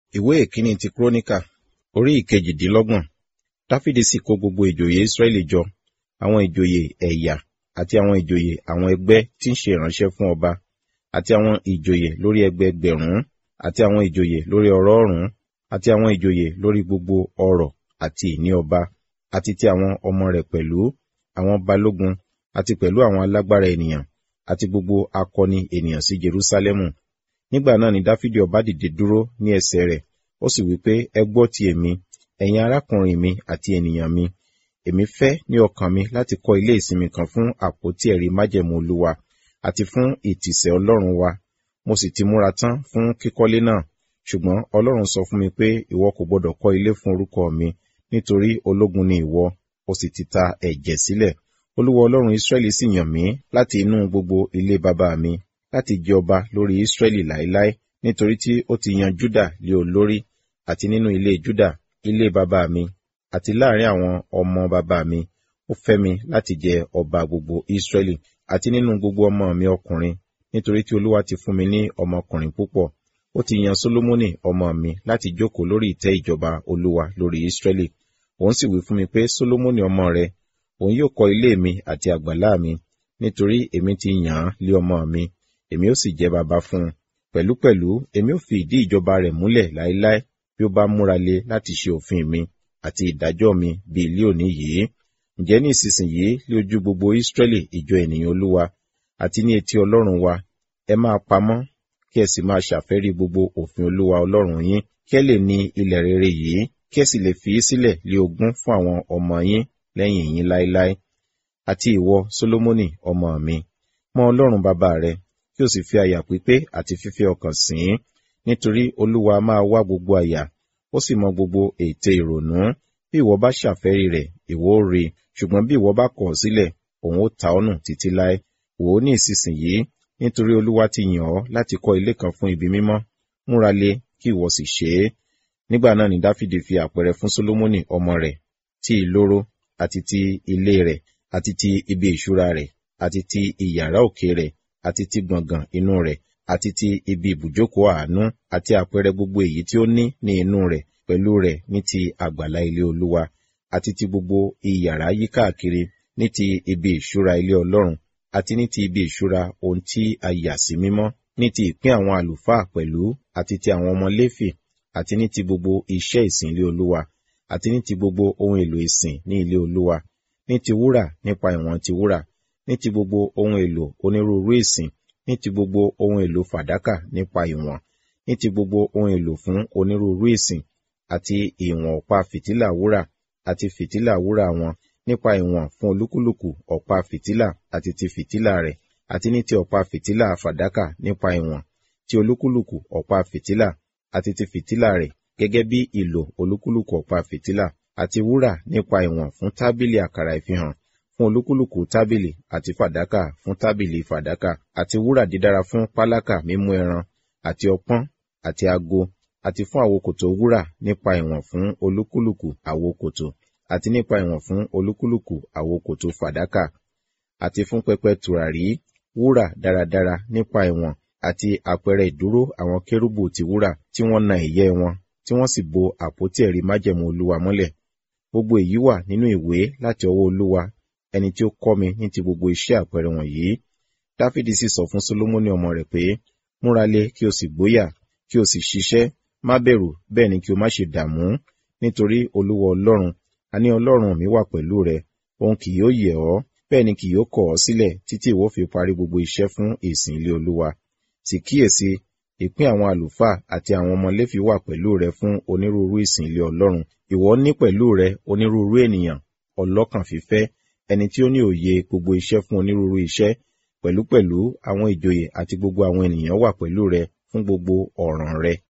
ìwé ìkíní ti kúrónìkà orí ìkejìdínlọ́gbọ̀n dáfídì sì kó gbogbo ìjòyè ísírẹ́lì jọ àwọn ìjòyè ẹ̀yà àti àwọn ìjòyè àwọn ẹgbẹ́ tí ń ṣe ìránṣẹ́ fún ọba àti àwọn ìjòyè lórí ẹgbẹẹgbẹ̀rún àti àwọn ìjòyè lórí ọ̀rọ̀ọ̀rún àti àwọn ìjòyè lórí gbogbo ọrọ̀ àti ìní ọba àti ti àwọn ọmọ rẹ̀ pẹ̀lú àwọn balógun àti pẹ̀lú àwọn alágbára ènìyàn àti gbogbo akọni ènìyàn sí jerúsálẹ́mù nígbà náà ni dáfídì ọba dìde dúró ní ẹsẹ̀ rẹ̀ ó sì wí pé ẹ gbọ́ ti èmi ẹ̀yin arákùnrin mi àti ènìyàn mi èmi fẹ́ ní ọkàn mi láti kọ́ ilé ìsinmi kan fún àpótí ẹ̀rí májẹ̀mú olúwa àti fún ìtìsẹ̀ ọlọ́run wa mo sì ti múra tán fún kíkọ́lé náà ṣùgbọ́n ọlọ́run sọ fún mi pé ìwọ kò gbọdọ̀ kọ́ ilé fún orúkọ mi nítorí ológun ni ìwọ o sì ti ta ẹ̀jẹ̀ sílẹ̀ olúwa ọlọ́run israẹli sì yàn mí láti inú gbogbo ilé bàbá mi láti jẹ ọba lórí israẹli láéláé nítorí tí ó ti yan juda lé olórí àti nínú ilé juda ilé bàbá mi àti láàrin àwọn ọmọ bàbá mi ó fẹ́ mi láti jẹ ọba gbogbo israẹli àti nínú gbogbo ọmọ mi ọkùnrin nítorí tí olúwa ti fún mi ní ọmọkùnrin púpọ̀ ó ti yan solomoni ọmọ mi láti jókòó lórí ìtẹ́ ìjọba olúwa lórí israẹli òun sì wí fún mi pé solomoni ọmọ rẹ òun yóò kọ́ ilé mi àti àgbàlá mi nítorí èmi ti yàn án lé ọmọ mi èmi ó sì jẹ́ baba fún un pẹ̀lúpẹ̀lú èmi ó fi ìdí ìjọba rẹ̀ múlẹ̀ láéláé bí ó bá múra lé láti ṣe òfin mi àti ìdájọ́ mi bí ilé òní yìí ǹjẹ́ ní ìsinsìnyí lé ojú gbogbo Ísírẹ́lì ìjọ ènìyàn olúwa àti ní etí ọlọ́run wa ẹ máa pamọ́ kí ẹ sì máa ṣàfẹ́rí gbogbo òfin olúwa ọlọ́run yín kí ẹ lè ní ilẹ̀ rere yìí kí ẹ sì lè fi í sílẹ̀ lé ogún fún àwọn ọmọ yín lẹ́yìn yín láéláé àti ìwọ Sólómọ́nì ọmọ mi mọ ọlọ́run bàbá rẹ kí o sì fi àyà pípé àti fífẹ́ ọkàn sìn ín nítorí olúwa máa wá gbogbo àyà ó sì mọ gbogbo ète ìrònú bí ìwọ bá ṣàfẹ́rí rẹ̀ ìwọ ó rí ṣùgbọ́n bí ìwọ bá kọ̀ ọ́ sílẹ̀ òun ó ta ọ́ nù títí láé wò ó ní ìsinsìnyí nítorí olúwa ti yàn ọ́ láti kọ́ ilé kan fún ibi mímọ́ múra lé kí ìwọ sì ṣe é nígbà náà ni dáfídì fi àpẹẹrẹ fún sólómọ́nì ọmọ rẹ̀ ti ìloro àti ti ilé rẹ̀ àti ti ibi ìṣúra rẹ̀ àti ti ìyàrá òkè rẹ̀ àti ti gbọ̀ngàn inú rẹ̀ àti ti ibi ibùjókòó àánú àti àpẹẹrẹ gbogbo èyí tí ó ní ní inú rẹ̀ pẹ̀lú rẹ̀ ní ti àgbàlá ilé olúwa àti ti gbogbo ìyàrá yíkáàkiri ní ti ibi ìṣúra ilé ọlọ́run àti ní ti ibi ìṣúra ohun tí a yà sí mímọ́ ní ti ìpín àwọn àlùfáà pẹ̀lú àti ti àwọn ọmọ léfì àti ní ti gbogbo iṣẹ́ ìsìn ilé olúwa àti ní ti gbogbo ohun èlò ìsìn ní ilé olúwa ní ti wúrà nípa ìwọ̀n ti wúrà ní ti gbogbo ohun èlò onírúurú ìsìn ní ti gbogbo ohun èlò fàdákà nípa ìwọ̀n ní ti gbogbo ohun èlò fún onírúurú ìsìn àti ìwọ̀n ọ̀pá fìtílà wúrà àti fìtílà wúrà wọn nípa ìwọ̀n fún olúkúlùkù ọ̀pá fìtílà àti ti fìtílà rẹ̀ àti ní ti ọ̀pá fìtílà fàdákà nípa ìwọ̀n ti olúkúlùkù ọ̀pá fìtílà àti ti fìtílà rẹ̀ gẹ́gẹ́ bí ìlò olúkúlùkù ọ̀pá fìtílà àti wúrà nípa ìwọ̀n fún tábìlì àkàrà ìfihàn fún olúkúlùkù tábìlì àti fàdákà fún tábìlì fàdákà àti wúrà dídára fún pálákà mímú ẹran àti ọpọ́n àti ago àti fún àwokòtò wúrà nípa ìwọ̀n fún olúkúlùkù àwokòtò àti nípa ìwọ̀n fún olúkúlùkù àwokòtò fàdákà àti fún pẹpẹ tùràrí wúrà dáradára nípa ìwọ̀n àti àpẹẹrẹ ìdúró àwọn kérúbù ti wúrà tí wọ́n na ìyẹ́ wọn tí wọ́n sì bo àpótí ẹ̀rí májẹ̀mú olúwa mọ́lẹ̀ gbogbo èyí wà nínú ìwé láti ọwọ́ olúwa ẹni tí ó kọ́ mi ní ti gbogbo iṣẹ́ àpẹẹrẹ wọ̀nyí dáfídì sì sọ fún solomoni ọmọ rẹ̀ pé múra lé kí o sì gbóyà kí o sì ṣiṣẹ́ má bẹ̀rù bẹ́ẹ̀ ni kí o má ṣe dààmú nítorí olúwa ọlọ́run àní ọlọ́run mi wà pẹ̀lú rẹ òun kì yóò yẹ̀ ọ́ bẹ́ẹ̀ ni kì yóò kọ̀ ọ́ sílẹ̀ títí ìwọ fi parí gbogbo iṣẹ́ fún ìsìn ilé olúwa sì kíyèsí ìpín àwọn àlùfáà àti àwọn ọmọ léfì wà pẹ̀lú rẹ fún onírúurú ìsìn ilé ọlọ́run ìwọ ní pẹ̀lú rẹ onírúurú ènìyàn ọlọ́kàn fífẹ́ ẹni tí ó ní òye gbogbo iṣẹ́ fún onírúurú iṣẹ́ pẹ̀lúpẹ̀lú àwọn ìjòyè àti gbogbo àwọn ènìyàn wà pẹ̀lú rẹ fún gbogbo ọ̀ràn rẹ